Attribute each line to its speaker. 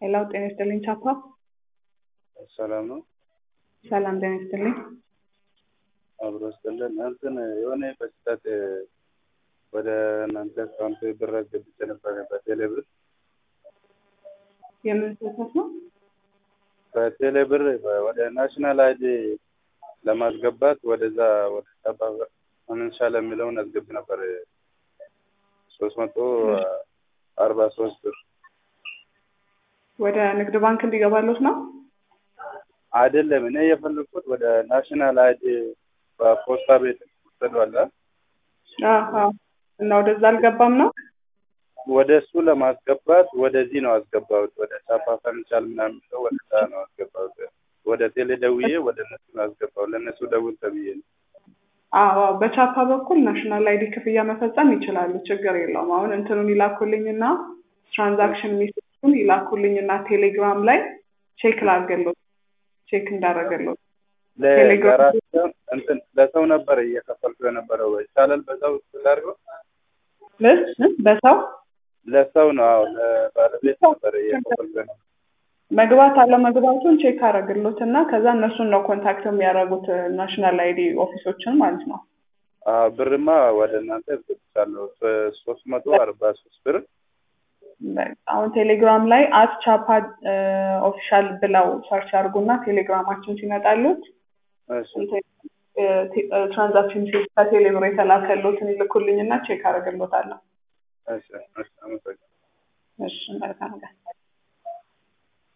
Speaker 1: ሄላው ጤና ይስጥልኝ ቻፓ።
Speaker 2: ሰላም ነው።
Speaker 1: ሰላም ጤና ይስጥልኝ።
Speaker 2: አብሮ ስጥልን እንትን የሆነ በስህተት ወደ እናንተ አካውንት ብር አስገብቼ ነበር በቴሌ ብር
Speaker 1: የምን ስህተት ነው?
Speaker 2: በቴሌ ብር ወደ ናሽናል አይዲ ለማስገባት ወደዛ ወደ ቻፓ አንንሻል የሚለውን አስገብ ነበር ሶስት መቶ አርባ ሶስት ብር
Speaker 1: ወደ ንግድ ባንክ እንዲገባሉት ነው?
Speaker 2: አይደለም። እኔ የፈለግኩት ወደ ናሽናል አይዲ በፖስታ ቤት ወሰዷላ
Speaker 1: አዎ። እና ወደዛ አልገባም ነው?
Speaker 2: ወደ እሱ ለማስገባት ወደዚህ ነው አስገባሁት። ወደ ቻፓ ፈንቻል ምናምን ብለው ወደዛ ነው አስገባሁት። ወደ ቴሌ ደውዬ ወደ እነሱ ነው አስገባው። ለእነሱ ደውል ተብዬ ነው።
Speaker 1: አዎ በቻፓ በኩል ናሽናል አይዲ ክፍያ መፈጸም ይችላሉ። ችግር የለውም። አሁን እንትኑን ይላኩልኝና ትራንዛክሽን ሜሴጁን ይላኩልኝና ቴሌግራም ላይ ቼክ ላድርግልዎት ቼክ እንዳደረገልዎት
Speaker 2: ለራሳቸው እንትን ለሰው ነበር እየከፈልኩ የነበረው ይቻላል። በዛው ላድርገው
Speaker 1: በሰው
Speaker 2: ለሰው ነው። አዎ ለባለቤት ነበር እየከፈልኩ የነበረው።
Speaker 1: መግባት አለመግባቱን ቼክ አደረግሎት እና ከዛ እነሱን ነው ኮንታክት የሚያደርጉት ናሽናል አይዲ ኦፊሶችን ማለት ነው።
Speaker 2: አዎ ብርማ ወደ እናንተ ብቻለሁ ሶስት መቶ አርባ ሶስት ብር
Speaker 1: አሁን ቴሌግራም ላይ አት ቻፓ ኦፊሻል ብለው ሰርች አድርጉና ቴሌግራማችን ሲመጣሉት ትራንዛክሽን ቼክ ከቴሌብር የተላከሎትን ይልኩልኝና ቼክ አደርግሎታለሁ።
Speaker 2: እሺ እሺ አመሰግናለሁ።
Speaker 1: እሺ መልካም ቀን።